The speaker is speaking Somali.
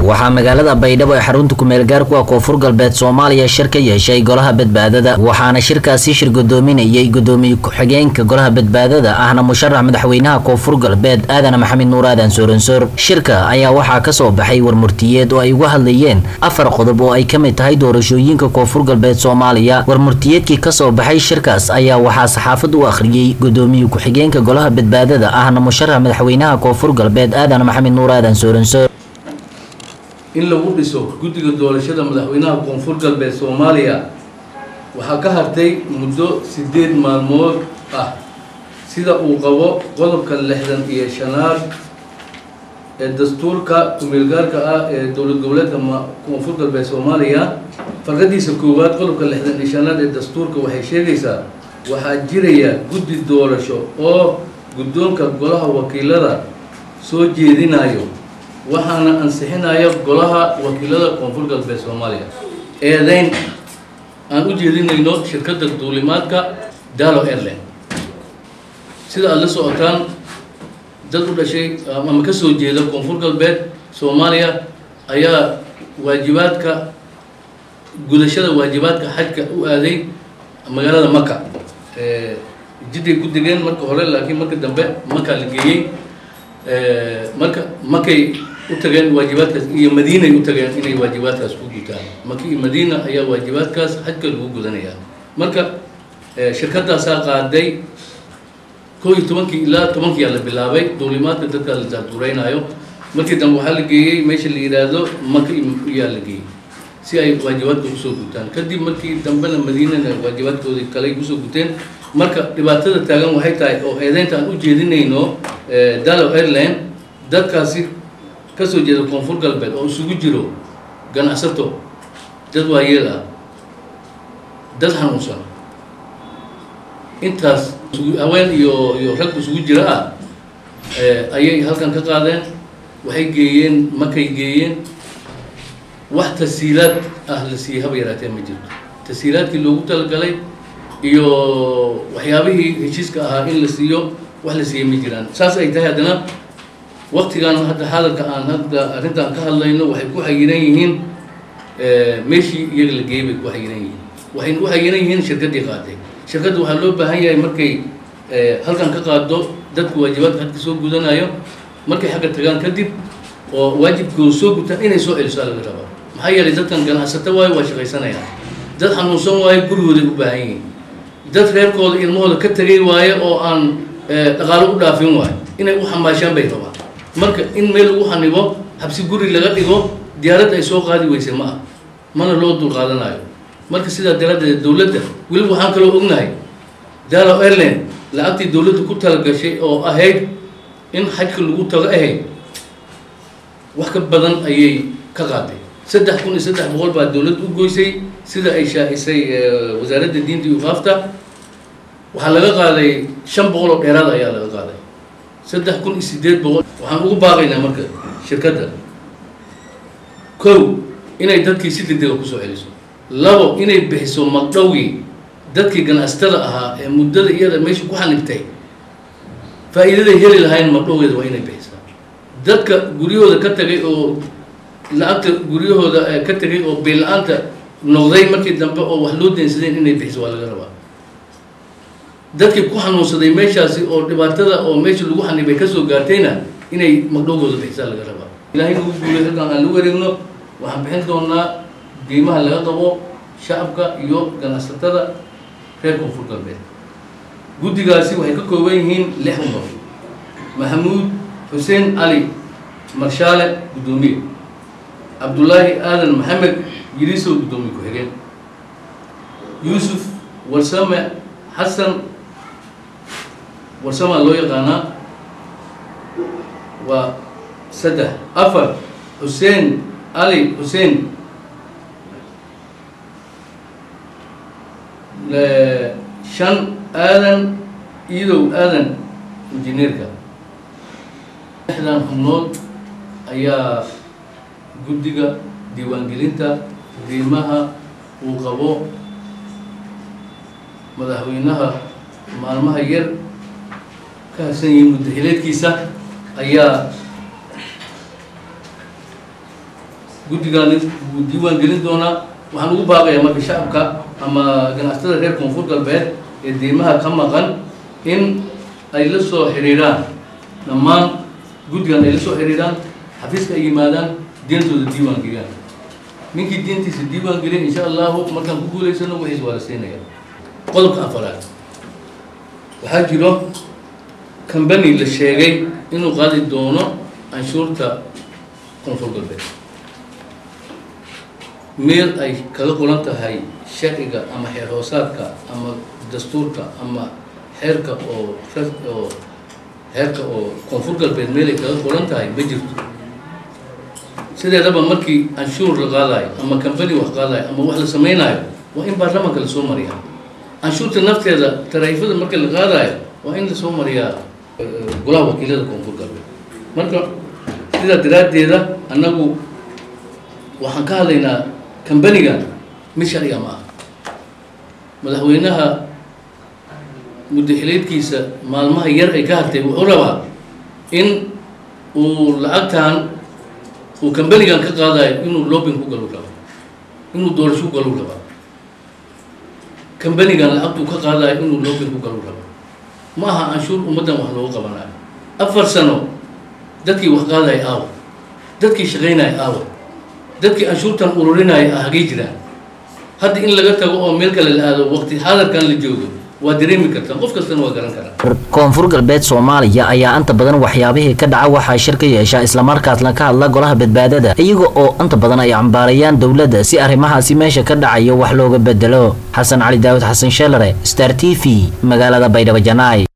waxaa magaalada baydhabo ee xarunta kumeel gaarku ah koonfur galbeed soomaaliya shir ka yeeshay golaha badbaadada waxaana shirkaasi shir gudoominayay gudoomiye ku-xigeenka golaha badbaadada ahna musharax madaxweynaha koonfur galbeed aadan maxamed nuur aadan sooransoor shirka ayaa waxaa kasoo baxay warmurtiyeed oo ay uga hadlayeen afar qodob oo ay ka mid tahay doorashooyinka koonfur galbeed soomaaliya warmurtiyeedkii kasoo baxay shirkaas ayaa waxaa saxaafad u akhriyey gudoomiye ku-xigeenka golaha badbaadada ahna musharax madaxweynaha koonfur galbeed aadan maxamed nuur aadan sooransoor in lagu dhiso guddiga doorashada madaxweynaha koonfur galbeed soomaaliya waxaa ka hartay muddo siddeed maalmood ah sida uu qabo qodobka lixdan iyo shanaad ee dastuurka kumeelgaarka ah ee dowlad goboleedka koonfur galbeed soomaaliya farqadiisa koowaad qodobka lixdan iyo shanaad ee dastuurka waxay sheegaysaa waxaa jiraya guddi doorasho oo guddoonka golaha wakiilada soo jeedinayo waxaana ansixinaya golaha wakiilada koonfur galbeed soomaaliya eedeyn aan u jeedinayno shirkadda duulimaadka dalo airline sida aada la socotaan dad u dhashay ama ka soo jeeda koonfur galbeed soomaaliya ayaa waajibaadka gudashada waajibaadka xajka u aaday magaalada maka jidday ku degeen marka hore laakiin marka dambe maka la geeyey marka makay u tageen waajibaadkaas iyo madiinay u tageen inay waajibaadkaas ku gutaan maka iyo madiina ayaa waajibaadkaas xajka lagu gudanayaa marka shirkadaasaa qaaday koo iyo tobankii ilaa tobankiyaa la bilaabay duulimaadka dadkaa la daaduraynaayo markii dambe waxaa la geeyey meesha la yidhaahdo maka iyaa la geeyey si ay waajibaadka usoo gutaan kadib markii dambena madiinana waajibaadkoodii kale usoo guteen marka dhibaatada taagan waxay tahay oo eedeynta aan u jeedinayno dalo airline dadkaasi kasoo jeeda koonfur galbeed oo isugu jiro ganacsato dad waayeel ah dad xanuunsan intaas haween iyo iyo rag isugu jira ah ayay halkan ka qaadeen waxay geeyeen makay geeyeen wax tasiilaad ah la siiyey haba yaraatee ma jirto tasiilaadkii loogu talagalay iyo waxyaabihii heshiiska ahaa in la siiyo wax la siiyey ma jiraan saas ay tahay haddana waktigan hadda hadalka aan hadda arrintaan ka hadlayno waxay ku xayiran yihiin meeshii iyaga la geeyey bay ku xayiran yihiin waxayna u xayiran yihiin shirkaddii qaaday shirkadda waxaa loo baahan yahay markay halkan ka qaado dadka waajibaadka hadka soo gudanayo markay xagga tagaan kadib oo waajibkooda soo gutaan inay soo celiso laga rabaa maxaa yeelay dadkan ganacsato waayo waa shaqaysanayaan dad xanuunsan waayo gurigooday u baahan yihiin dad reerkooda ilmahooda ka tegay waayo oo aan dhaqaalo u dhaafin waayo inay u xamaashaan bay rabaan marka in meel lagu xanibo habsi guri laga dhigo diyaarad ay soo qaadi weyse ma ah mana loo dul qaadanayo marka sidaa daraaddeed dowladda weliba waxaan kaloo ognahay dalo airline lacagtii dowladda ku talagashay oo ahayd in xajka lagu tago ahayd wax ka badan ayay ka qaaday saddex kun iyo saddex boqol baa dowladda u goysay sida ay shaacisay wasaaradda diinta iyo ufaafta waxaa laga qaaday shan boqol oo dheeraad ayaa laga qaaday saddex kun iyo siddeed boqol waxaan ugu baaqaynaa marka shirkadda kow inay dadkii si degdega kusoo celiso labo inay bixiso magdhowgii dadkii ganacsatada ahaa ee muddada iyada meesha ku xanibtay faa'iidaday heli lahayn magdhowgeeda waa inay bixisaa dadka guryahooda ka tagay oo lacagta guryahooda ka tegay oo beel-la-aanta noqday markii dambe oo wax loo deensadeen inay bixiso waa laga rabaa dadkii ku xanuunsaday meeshaasi oo dhibaatada oo meesha lagu xanibay kasoo gaartayna inay magdhowgooda bixisaa laga rabaa ilaahay nagu guulay halkaan aan la wareegno waxaan bixin doonaa deymaha laga qabo shacabka iyo ganacsatada reer koonfur galbeed guddigaasi waxay ka kooban yihiin lix umar maxamuud xuseen cali marshaale guddoomiye cabdullaahi aadan maxamed yirisow guddoomiye ku-xigeen yuusuf warsame xasan warsamaa loo yaqaanaa waa saddex afar xuseen cali xuseen shan aadan iidow aadan injineerka lixdan xubnood ayaa guddiga diiwaangelinta diimaha uu qabo madaxweynaha maalmaha yar ka harsan yihiin muddaxileedkiisa ayaa guddigaani wuu diiwaan gelin doonaa waxaan ugu baaqayaa marka shacabka ama ganacsatada reer koonfur galbeed ee deymaha ka maqan in ay la soo xiriiraan dhammaan guddigan ay la soo xiriiraan xafiiska ay yimaadaan deentooda diiwaan geliyaan ninkii diintiisa diiwaan geliya insha allahu markaan ku guulaysano wixiis waa la siinaya qodobka afaraad waxaa jiro combany la sheegay inuu qaadi doono canshuurta koonfur galbeed meel ay kaga qoran tahay sharciga ama xeer hoosaadka ama dastuurka ama xeerka oo oo xeerka oo koonfur galbeed meel ay kaga qoran tahay ma jirto sideedaba markii canshuur la qaadayo ama combany wax qaadayo ama wax la samaynayo waa in baarlamaanka lasoo mariyaa canshuurta nafteeda taraifada marka la qaadayo waa in lasoo mariyaa golaha wakiilada koonfur galbeed marka sidaa daraaddeeda annagu waxaan ka hadlaynaa combanigan mid sharciga ma aha madaxweynaha muddaxileedkiisa maalmaha yar ay ka hartay wuxuu rabaa in uu lacagtan uu combanigan ka qaadayo inuu lobin ku galu rabo inuu doorasho ku galu rabaa combanigan lacagtuu ka qaadayo inuu lobin ku galu rabo ma aha canshuur ummaddan wax loogu qabanayo afar sano dadkii wax qaadaya aawa dadkii shaqaynaya aawa dadkii canshuurtan ururinaya ah hagay jiraan hadda in laga tago oo meel kale la aado waqti xaadarkan la joogo waa dareemi kartaa qof kastana waa garan karaa koonfur galbeed soomaaliya ayaa inta badan waxyaabihii ka dhaca waxaa shir ka yeesha islamarkaasna ka hadla golaha badbaadada iyaga oo inta badan ay cambaarayaan dowladda si arrimahaasi meesha ka dhacayo wax looga bedelo xasan cali daawud xasan sheelare star t v magaalada baydhabo janaay